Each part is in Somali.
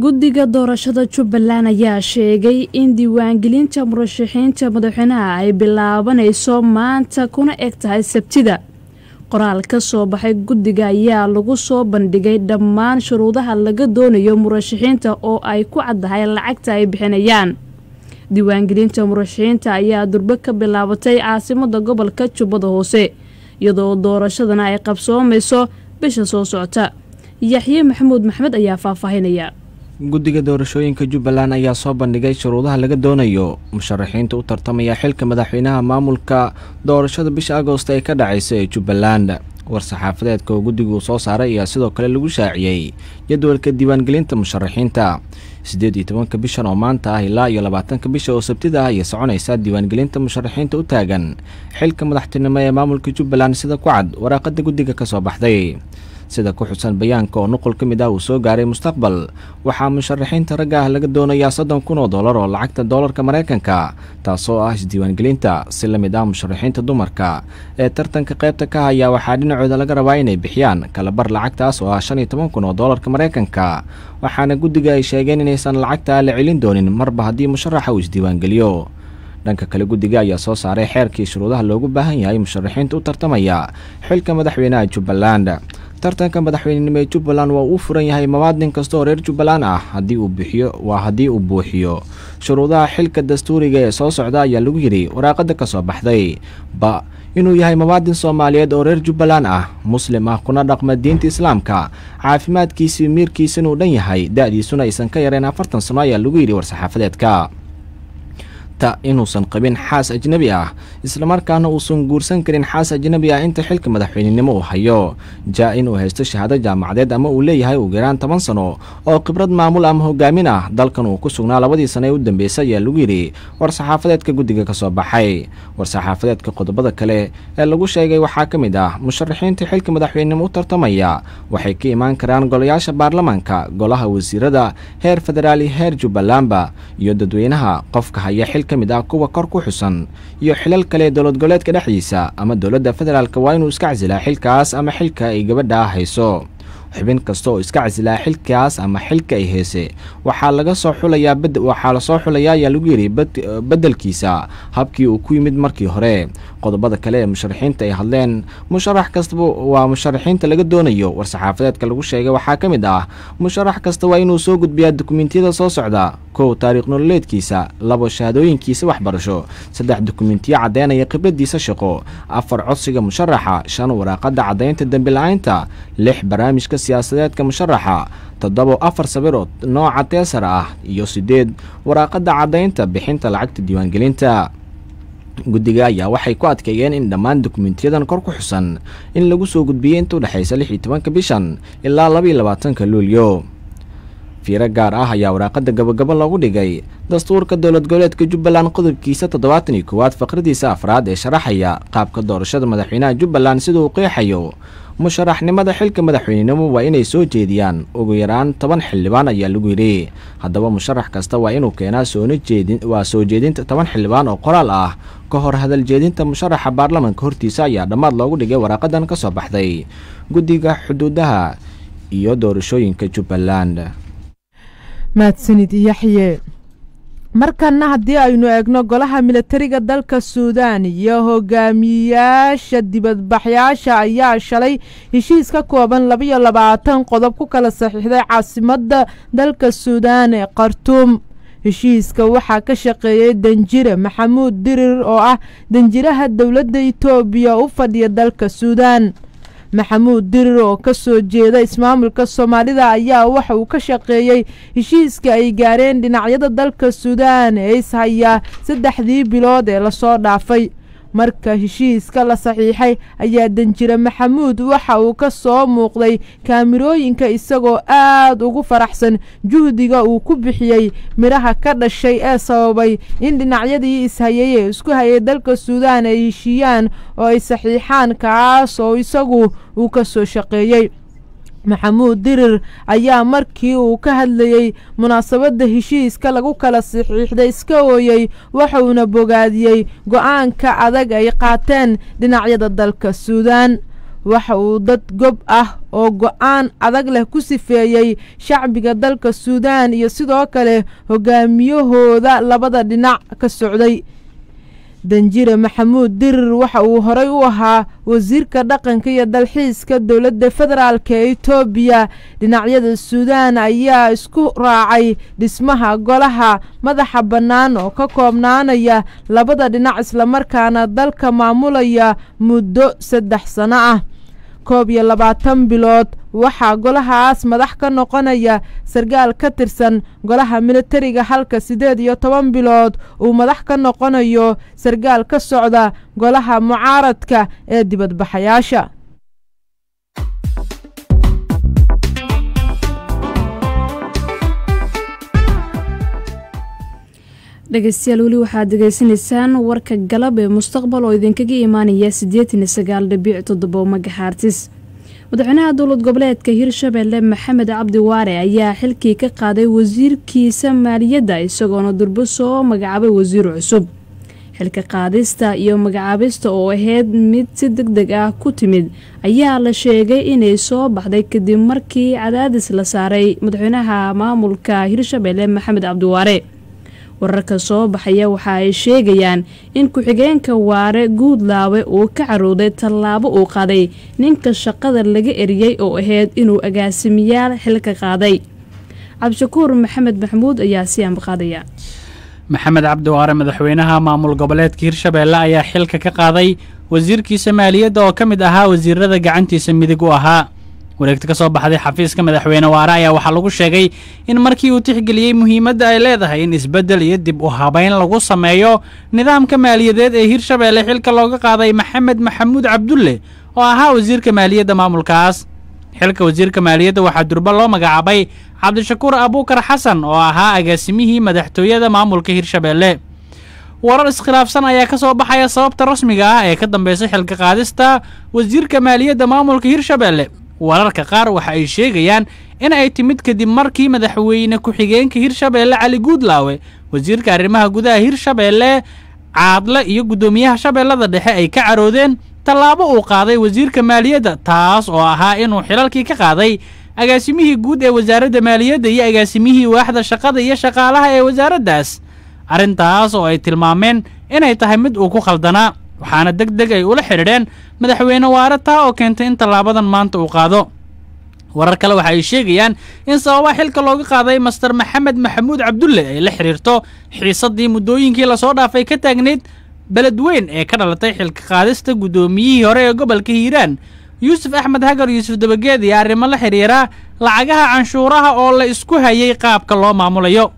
guddiga doorashada jubbaland ayaa sheegay in diiwaangelinta murashaxiinta madaxweynaha ay bilaabanayso maanta kuna eg tahay sabtida qoraal ka soo baxay guddiga ayaa lagu soo bandhigay dhammaan shuruudaha laga doonayo murashaxiinta oo ay ku caddahay lacagta ay bixinayaan diiwaangelinta murashaxiinta ayaa durbe ka bilaabatay caasimada gobolka jubbada hoose iyadoo doorashadana ay qabsoomayso bisha soo socota yaxye maxamuud maxmed ayaa faahfaahinaya guddiga doorashooyinka jubbaland ayaa soo bandhigay shuruudaha laga doonayo musharaxiinta u tartamaya xilka madaxweynaha maamulka doorashada bisha agoost ee ka dhacaysa ee jubbaland war-saxaafadeedka oo guddigu soo saaray ayaa sidoo kale lagu shaaciyey jadwalka diiwaangelinta musharaxiinta siddeed iyo tobanka bishan oo maanta ah ilaa iyo labaatanka bisha oo sabtida ah ayay soconaysaa diiwaangelinta musharaxiinta u taagan xilka madaxtinimo ee maamulka jubbaland sida ku cad waraaqada guddiga ka soo baxday sida ku xusan bayaanka oo nuqul ka mid ah uu soo gaaray mustaqbal waxaa musharaxiinta ragga ah laga doonayaa soddon kun oo dollar oo lacagta doolarka maraykanka taasoo ah isdiiwaangelinta si la mid ah musharaxiinta dumarka ee tartanka qaybta ka haya waxaa dhinacooda laga rabaa inay bixiyaan kalabar lacagtaas oo ah shan iyo toban kun oo doolarka maraykanka waxaana guddiga ay sheegeen inaysan lacagta la celin doonin marba haddii musharaxa uu isdiiwaangeliyo dhanka kale guddiga ayaa soo saaray xeerkii shuruudaha loogu baahan yahay musharaxiinta u tartamaya xilka madaxweynaha jubbaland tartanka madaxweynenimo ee jubbaland waa uu furan yahay mawaadin kasta oo reer jubbaland ah haddii uu bixiyo waa haddii uu buuxiyo shuruudaha xilka dastuuriga ee soo socda ayaa lagu yidhi waraaqada ka soo baxday ba inuu yahay mawaadin soomaaliyeed oo reer jubbaland ah muslim ah kuna dhaqma diinta islaamka caafimaadkiisii miirkiisa inuu dhan yahay da-diisuna aysan ka yareen afartan sano ayaa lagu yidhi war-saxaafadeedka ta inuusan qabin xaas ajnebi ah islamarkaana uusan guursan karin xaas ajnebi ah inta xilka madaxweynenimo uu hayo ja inuu haysto shahaado jaamacadeed ama uu leeyahay ugu yaraan toban sano oo khibrad maamul ama hogaamin ah dalkan uu ku sugnaa labadii sano ee u dambeysay ayaa lagu yidhi war-saxaafadeedka guddiga ka soo baxay war-saxaafadeedka qodobada kale ee lagu sheegay waxaa ka mid ah musharaxiinta xilka madaxweynenimo u tartamaya waxay ka imaan karaan golayaasha baarlamaanka golaha wasiirada heer federaal iyo heer jubbalandba iyo dadweynaha qofka haya xil ka mid ah kuwa kor ku xusan iyo xilal kale dowlad goboleedka dhexdiisa ama dowladda federaalk waa inuu iska casilaa xilkaas ama xilka ay gabadha hayso xubin kasta oo iska casilaa xilkaas ama xilka ay heese waxaa laga soo xulayaa waxaa lasoo xulayaa ayaa lagu yidhi beddelkiisa habkii uu ku yimid markii hore qodobada kale ee musharaxiinta ay hadleen musharax kastaba waa musharaxiinta laga doonayo war-saxaafadeedka lagu sheegay waxaa ka mid ah musharax kasta waa inuu soo gudbiyaa dukumentiyada soo socda kow taariikh nololeedkiisa labo shahaadooyinkiisa waxbarasho saddex dukumentiyo caddeynaya khibradiisa shaqo afar codsiga musharaxa shan waraaqada caddaynta dembi la-aynta lix barnaamijka siyaasadeedka musharaxa toddobo afar sawir oo nooca teesar ah iyo siddeed waraaqada caddaynta bixinta lacagta diiwaangelinta guddiga ayaa waxay ku adkeeyeen in dhammaan dukumentiyadan kor ku xusan in lagu soo gudbiyey inta udhexaysa lix iyo tobanka bishan ilaa laba iyo labaatanka luulyo fiiro gaar ah ayaa waraaqada gabagabo loogu dhigay dastuurka dowlad goboleedka jubbaland qodobkiisa toddobaatan iyo koowaad faqradiisa afraad ee sharaxaya qaabka doorashada madaxweynaha jubbaland sida uu qeexayo musharaxnimada xilka madaxweynenimo waa inay soo jeediyaan ugu yaraan toban xildhibaan ayaa lagu yidhi haddaba musharax kasta waa inuu keenaa soona jeedin waa soo jeedinta toban xildhibaan oo qoraal ah ka hor hadal jeedinta musharaxa baarlamanka hortiisa ayaa dhammaad loogu dhigay waraaqadan ka soo baxday guddiga xuduudaha iyo doorashooyinka jubbaland mahadsanid yaxye markanna haddii aynu eegno golaha milatariga dalka suudaan iyo hogaamiyayaasha dibadbaxyaasha ayaa shalay heshiis ka kooban labaiyo labaatan qodob ku kala saxiixday caasimadda dalka suudaan ee khartuum heshiiska waxaa ka shaqeeyey danjire maxamuud dirir oo ah danjiraha dowladda itoobiya u fadhiya dalka suudaan maxamuud dirir oo ka soo jeeda ismaamulka soomaalida ayaa waxa uu ka shaqeeyey heshiiska ay gaareen dhinacyada dalka suudaan ee ishayaa saddexdii bilood ee lasoo dhaafay marka heshiiska la saxiixay ayaa danjire maxamuud waxa uu ka soo muuqday kaamirooyinka isagoo aad ugu faraxsan juhdiga uu ku bixiyey midhaha ka dhashay ee sababay in dhinacyadii ishayay ee isku hayay dalka suudaan ay heshiiyaan oo ay saxiixaan kaas oo isagu uu ka soo shaqeeyey maxamuud dirir ayaa markii uu ka hadlayey munaasabadda heshiiska lagu kala saxiixday iska ooyey waxuuna bogaadiyey go-aanka adag ay qaateen dhinacyada dalka suudaan waxa uu dad gob ah oo go-aan adag leh ku sifeeyey shacbiga dalka suudaan iyo sidoo kale hogaamiyahooda labada dhinac ka socday danjire maxamuud dirir waxa uu horey u ahaa wasiirka dhaqanka iyo dalxiiska dowladda federaalk ee etoobiya dhinacyada suudaan ayaa isku raacay dhismaha golaha madaxa bannaan oo ka koobnaanaya labada dhinac islamarkaana dalka maamulaya muddo saddex sano ah koob iyo labaatan bilood waxaa golahaas madax ka noqonaya sarkaal ka tirsan golaha militariga halka siddeed iyo toban bilood uu madax ka noqonayo sarkaal ka socda golaha mucaaradka ee dibadbaxayaasha dhegeystayaal weli waxaad degeysanaysaan warka galab ee mustaqbal oo idinkaga imaanaya siddeetan iyo sagaal dhibic toddobo magaxaartis madaxweynaha dowlad goboleedka hirshabeelle maxamed cabdi waare ayaa xilkii ka qaaday wasiirkiisa maaliyadda isagoona durbo soo magacaabay wasiir cusub xilka qaadista iyo magacaabista oo ahayd mid si deg deg ah ku timid ayaa la sheegay inay soo baxday kadib markii cadaadis la saaray madaxweynaha maamulka hirshabeelle maxamed cabdiwaare wararka soo baxaya waxa ay sheegayaan in ku-xigeenka waare guudlaawe uu ka carooday tallaabo uu qaaday ninka shaqada laga eriyey oo ahayd inuu agaasimiyaal xilka qaaday cabdishakuur maxamed maxamuud ayaa si ambaqaadaya maxamed cabdiwaare madaxweynaha maamul goboleedka hirshabeelle ayaa xilka ka qaaday wasiirkiisa maaliyadda oo ka mid ahaa wasiirada gacantiisa midig u ahaa wareegta ka soo baxday xafiiska madaxweyne waare ayaa waxaa lagu sheegay in markii uu tixgeliyey muhiimadda ay leedahay in isbeddel iyo dib u habayn lagu sameeyo nidaamka maaliyadeed ee hirshabeelle xilka looga qaaday maxamed maxamuud cabdulle oo ahaa wasiirka maaliyadda maamulkaas xilka wasiirka maaliyadda waxaa durba loo magacaabay cabdishakuur abuukar xasan oo ahaa agaasimihii madaxtooyada maamulka hirshabeelle warar iskhilaafsan ayaa ka soo baxaya sababta rasmiga ah ee ka dambaysa xilka qaadista wasiirka maaliyadda maamulka hirshabeelle wararka qaar waxa ay sheegayaan in ay timid kadib markii madaxweyne ku-xigeenka hirshabeelle cali guudlaawe wasiirka arrimaha gudaha hirshabeelle caadle iyo guddoomiyaha shabeellada dhexe ay ka caroodeen tallaabo uu qaaday wasiirka maaliyadda taas oo ahaa inuu xilalkii ka qaaday agaasimihii guud ee wasaaradda maaliyadda iyo agaasimihii waaxda shaqada iyo shaqaalaha ee wasaaraddaas arrintaas oo ay tilmaameen inay tahay mid uu ku khaldanaa waxaana deg deg ay ula xidhiidheen madaxweyne waare taa oo keentay in tallaabadan maanta uu qaado warar kale waxa ay sheegayaan in sababaha xilka looga qaaday master maxamed maxamuud cabdulle ay la xidhiirto xiisaddii muddooyinkii lasoo dhaafay ka taagnayd beledweyn ee ka dhalatay xilka qaadista guddoomiyihii hore ee gobolka hiiraan yuusuf axmed hagar yuusuf dabageed iyo arrimo la xidhiira lacagaha canshuuraha oo la isku hayay qaabka loo maamulayo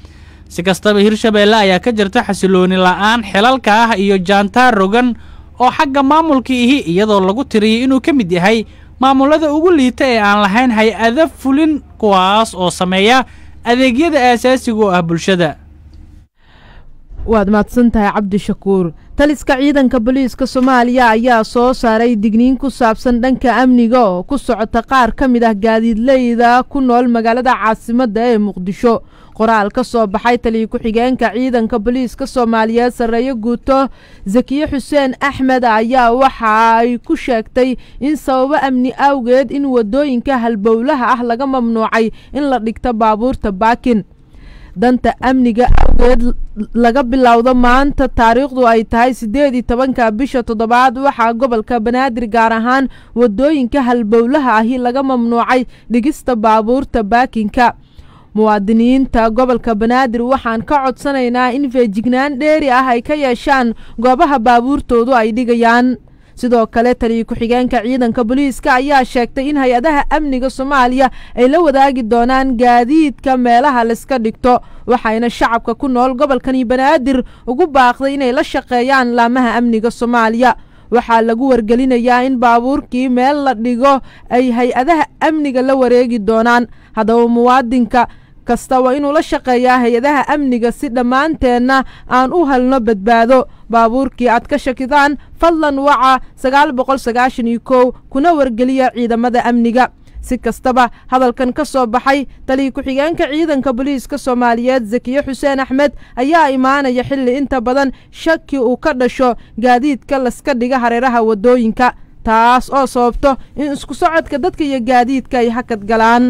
si kastaba hirshabeelle ayaa ka jirta xasilooni la'aan xilalka ah iyo jaantaar rogan oo xagga maamulka ihi iyadoo lagu tiriyay inuu ka mid yahay maamulada ugu liita ee aan lahayn hay-ada fulin kuwaas oo sameeya adeegyada aasaasiga u ah bulshada waad mahadsan tahay cabdishakuur taliska ciidanka booliiska soomaaliya ayaa soo saaray digniin ku saabsan dhanka amniga oo ku socota qaar ka mid ah gaadiidleyda ku nool magaalada caasimadda ee muqdisho qoraal ka soo baxay taliya ku-xigeenka ciidanka booliiska soomaaliyeed sarreeye guuto zakiye xuseen axmed ayaa waxa ay ku sheegtay in sababo amni awgeed in waddooyinka halbowlaha ah laga mamnuucay in la dhigto baabuurta baakin danta amniga awgeed laga bilowdo maanta taariikhdu ay tahay siddeed iyo tobanka bisha toddobaad waxaa gobolka banaadir gaar ahaan waddooyinka halbowlaha ahi laga mamnuucay dhigista baabuurta baakinka muwaadiniinta gobolka banaadir waxaan ka codsanaynaa in feejignaan dheeri ah ay ka yeeshaan goobaha baabuurtoodu ay dhigayaan sidoo kale taliya ku-xigeenka ciidanka booliiska ayaa sheegtay in hay-adaha amniga soomaaliya ay la wadaagi doonaan gaadiidka meelaha layska dhigto waxayna shacabka ku nool gobolkani banaadir ugu baaqday inay la shaqeeyaan laamaha amniga soomaaliya waxaa lagu wargelinayaa in baabuurkii meel la dhigo ay hay-adaha amniga la wareegi doonaan haddaba muwaadinka kasta waa inuu la shaqeeyaa hay-adaha amniga si dhammaanteenna aan u helno badbaado baabuurkii aad ka shakidaan fadlan waca sagaal boqol sagaashan iyo kow kuna wargeliya ciidamada amniga si kastaba hadalkan ka soo baxay taliya ku-xigeenka ciidanka booliiska soomaaliyeed zakiye xuseen axmed ayaa imaanaya xilli inta badan shaki uu ka dhasho gaadiidka laska dhiga hareeraha waddooyinka taas oo sababto in isku socodka dadka iyo gaadiidka ay hakad galaan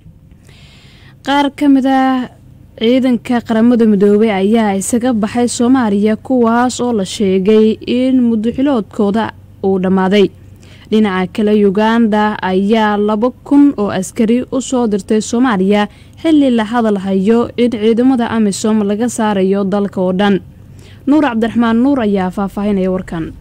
qaar ka mid ah ciidanka qaramada midoobey ayaa isaga baxay soomaaliya kuwaas oo la sheegay in muduxiloodkooda uu dhammaaday dhinaca kale uganda ayaa laba kun oo askari u soo dirtay soomaaliya xilli la hadal hayo in ciidamada amisom laga saarayo dalka oo dhan nuur cabdiraxmaan nuur ayaa faahfaahinaya warkan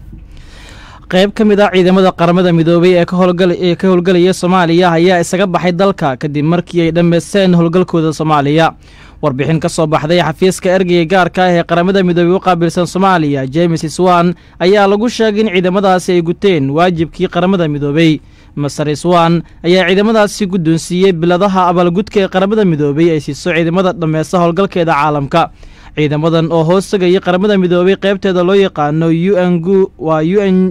qayb ka mid ah ciidamada qaramada midoobay ee ee ka howlgelaya soomaaliya ayaa isaga baxay dalka kadib markii ay dhammaysteen howlgalkooda soomaaliya warbixin ka soo baxday xafiiska ergeyga gaarka ah ee qaramada midoobey u qaabilsan soomaaliya james swan ayaa lagu sheegay in ciidamadaasi ay guteen waajibkii qaramada midoobey master swan ayaa ciidamadaasi guddoonsiiyey biladaha abaalgudka ee qaramada midoobey ay siiso ciidamada dhammaysta howlgalkeeda caalamka ciidamadan oo hoos tegayay qaramada midoobey qaybteeda loo yaqaano u n gu waa u n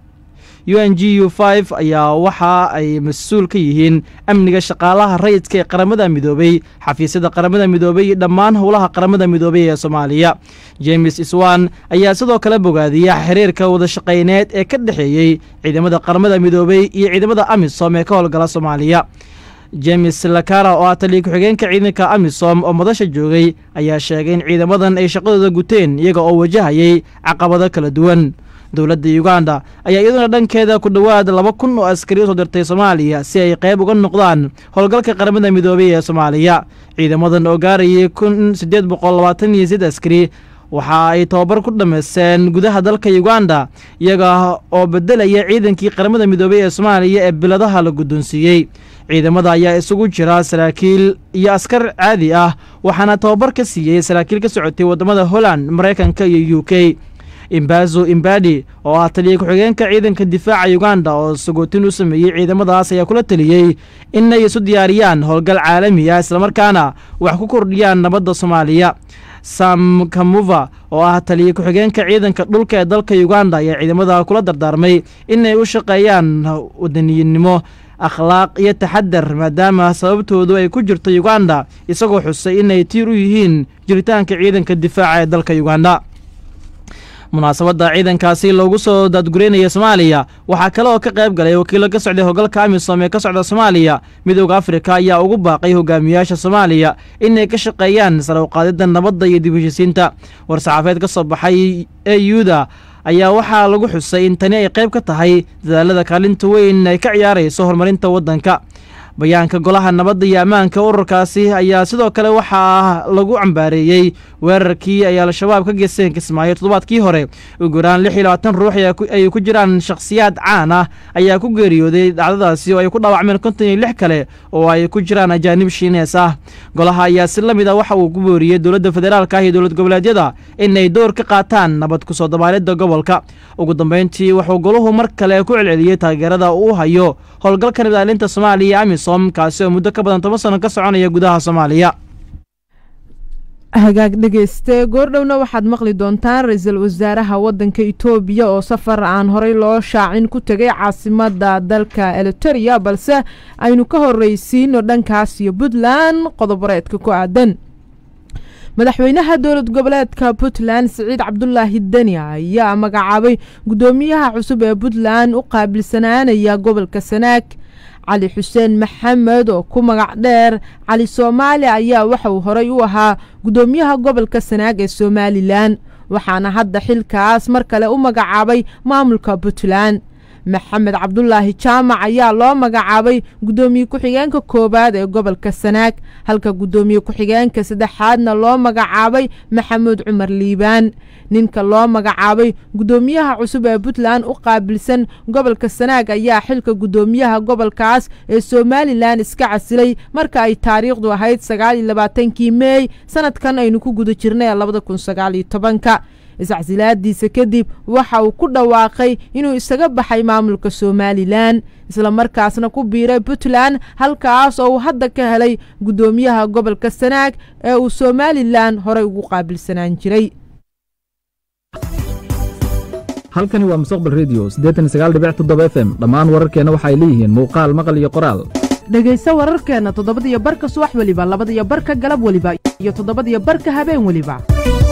u n g u f ayaa waxa ay mas-uul ka yihiin amniga shaqaalaha rayidka ee qaramada midoobey xafiisyada qaramada midoobey iyo dhammaan howlaha qaramada midoobey ee soomaaliya james swan ayaa sidoo kale bogaadiya xiriirka wadashaqayneed ee ka dhexeeyey ciidamada qaramada midoobey iyo ciidamada amisom ee ka howlgala soomaaliya james lakara oo ah taliya ku-xigeenka ciidanka amisom oo madasha joogay ayaa sheegay in ciidamadan ay shaqadooda guteen iyaga oo wajahayay caqabado kala duwan dowladda uganda ayaa iyaduna dhankeeda ku dhowaad laba kun oo askari usoo dirtay soomaaliya si ay qayb uga noqdaan howlgalka qaramada midoobey ee soomaaliya ciidamadan oo gaarayay kun siddeed boqol labaatan iyo sid askari waxa ay tobabar ku dhammaysteen gudaha dalka uganda iyaga oo bedelaya ciidankii qaramada midoobey ee soomaaliya ee biladaha la guddoonsiiyey ciidamada ayaa isugu jira saraakiil iyo askar caadi ah waxaana tobabar ka siiyey saraakiil ka socotay waddamada holland maraykanka iyo u k imbazo imbadi oo ah taliya ku-xigeenka ciidanka difaaca uganda oo sagootin u sameeyey ciidamadaas ayaa kula teliyey inay isu diyaariyaan howlgal caalami ah islamarkaana wax ku kordhiyaan nabadda soomaaliya sam kamuva oo ah taliya ku-xigeenka ciidanka dhulka ee dalka uganda ayaa ciidamada kula dardaarmay inay u shaqeeyaan wadaniyinnimo akhlaaq iyo taxadar maadaama sababtoodu ay ku jirto uganda isagoo xusay inay tiir u yihiin jiritaanka ciidanka difaaca ee dalka uganda munaasabadda ciidankaasi loogu soo daadgureynaya soomaaliya waxaa kale oo ka qayb galay wakiilo ka socday howlgalka amisom ee ka socda soomaaliya midooda afrika ayaa ugu baaqay hogaamiyaasha soomaaliya inay ka shaqeeyaan sare uqaadidda nabadda iyo dib heshisiinta war-saxaafeed ka soo baxay ee yuuda ayaa waxaa lagu xusay in tani ay qayb ka tahay dadaalada kaalinta weyn ay ka ciyaarayso horumarinta waddanka bayaanka golaha nabadda iyo ammaanka ururkaasi ayaa sidoo kale waxaa lagu cambaareeyey weerarkii ay al-shabaab ka geysteen kismaayo toddobaadkii hore ugu yaraan lix iyo labaatan ruux ay ku jiraan shakhsiyaad caan ah ayaa ku geeriyooday dhacdadaasi oo ay ku dhaawacmeen konton iyo lix kale oo ay ku jiraan ajaanib shiinees ah golaha ayaa si la mid a waxa uu ku booriyey dowladda federaalka ah iyo dowlad goboleedyada inay door ka qaataan nabad kusoo dabaalidda gobolka ugu dambeyntii wuxuu goluhu mar kale ku celceliyey taageerada uu hayo howlgalka nabadaalinta soomaaliya amisom kaasi oo muddo ka badan toban sano ka soconaya gudaha soomaaliya hagaag dhegeyste goordhowna waxaad maqli doontaan ra-iisul wasaaraha waddanka itoobiya oo safar aan horey loo shaacin ku tegay caasimada dalka eliteria balse aynu ka horreysiino dhankaas iyo puntland qodoboreedka ku aadan madaxweynaha dowlad goboleedka puntland siciid cabdulaahi deni ayaa magacaabay guddoomiyaha cusub ee puntland u qaabilsanaanaya gobolka sanaag cali xuseen maxamed oo ku magac dheer cali soomaali ayaa waxa uu horey u ahaa guddoomiyaha gobolka sanaag ee somalilan waxaana hadda xilkaas mar kale u magacaabay maamulka puntland maxamed cabdulaahi jaamac ayaa loo magacaabay guddoomiye ku-xigeenka koowaad ee gobolka sanaag halka guddoomiye ku-xigeenka saddexaadna loo magacaabay maxamuud cumar liibaan ninka loo magacaabay guddoomiyaha cusub ee puntland u qaabilsan gobolka sanaag ayaa xilka guddoomiyaha gobolkaas ee somalilan iska casilay marka ay taariikhdu ahayd sagaaliyo labaatankii meey sanadkan aynu ku guda jirnay labada kun sagaaliyo tobanka iscasilaadiisa kadib waxa uu ku dhawaaqay inuu isaga baxay maamulka somalilan islamarkaasna ku biiray puntland halkaas oo uu hadda ka helay guddoomiyaha gobolka sanaag ee uu somalilan horey ugu qaabilsanaan jiray halkani waa mustaqbal redio f m dhammaan wararkeenna waxa ay leeyihiin muuqaal maqal iyo qoraal dhegayso wararkeenna toddobadiyo barka subax weliba labadiyo barka galab weliba iyo toddobadiyo barka habeen weliba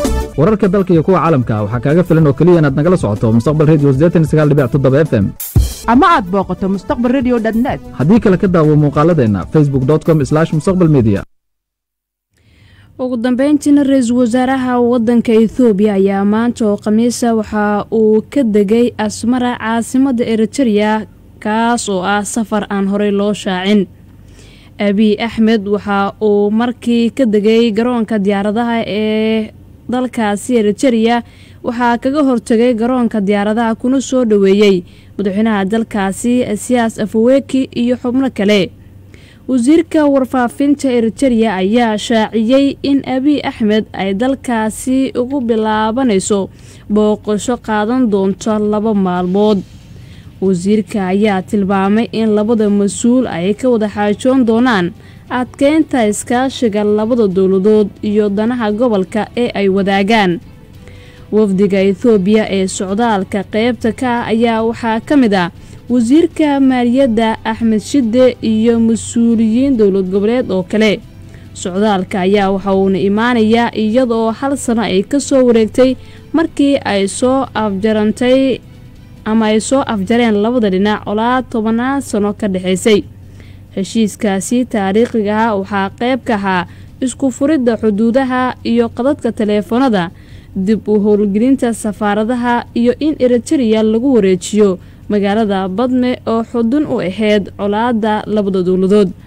wararka dalka iyo kuwa caalamka waxaa kaaga filan oo keliya inaad nagala socoto mustaqbal redio f m ama aad booqato mustaqbal redio net haddii kale ka daawo muuqaaladeenna facebook com mustaqbal media ugu dambeyntiina ra-iisul wasaaraha wadanka ethoobiya ayaa maanta oo khamiisa waxa uu ka degay asmara caasimadda eritereya kaas oo ah safar aan horey loo shaacin abiy axmed waxa uu markii ka degay garoonka diyaaradaha ee dalkaasi eritereya waxaa kaga hortegay garoonka diyaaradaha kuna soo dhoweeyey madaxweynaha dalkaasi siyaas afaweki iyo xubno kale wasiirka warfaafinta eritereya ayaa shaaciyey in abiy axmed ay dalkaasi ugu bilaabanayso booqasho qaadan doonto laba maalmood wasiirka ayaa tilmaamay in labada mas-uul ay ka wada xaajoon doonaan adkeynta iskaashiga labada dowladood iyo danaha gobolka ee ay wadaagaan wafdiga ethoobiya ee socdaalka qeybta ka ah ayaa waxaa ka mid ah wasiirka maaliyadda axmed shide iyo mas-uuliyiin dowlad goboleed oo kale socdaalka ayaa waxa uuna imaanayaa iyadaoo hal sano ay ka soo wareegtay markii ay soo afjarantay ama ay soo afjareen labada dhinac olaa tobannaan sano ka dhexaysay heshiiskaasi taariikhiga ah waxaa qayb ka ahaa isku furidda xuduudaha iyo qadadka taleefanada dib u howlgelinta safaaradaha iyo in eritereya lagu wareejiyo magaalada badme oo xudun u ahayd colaadda labada dowladood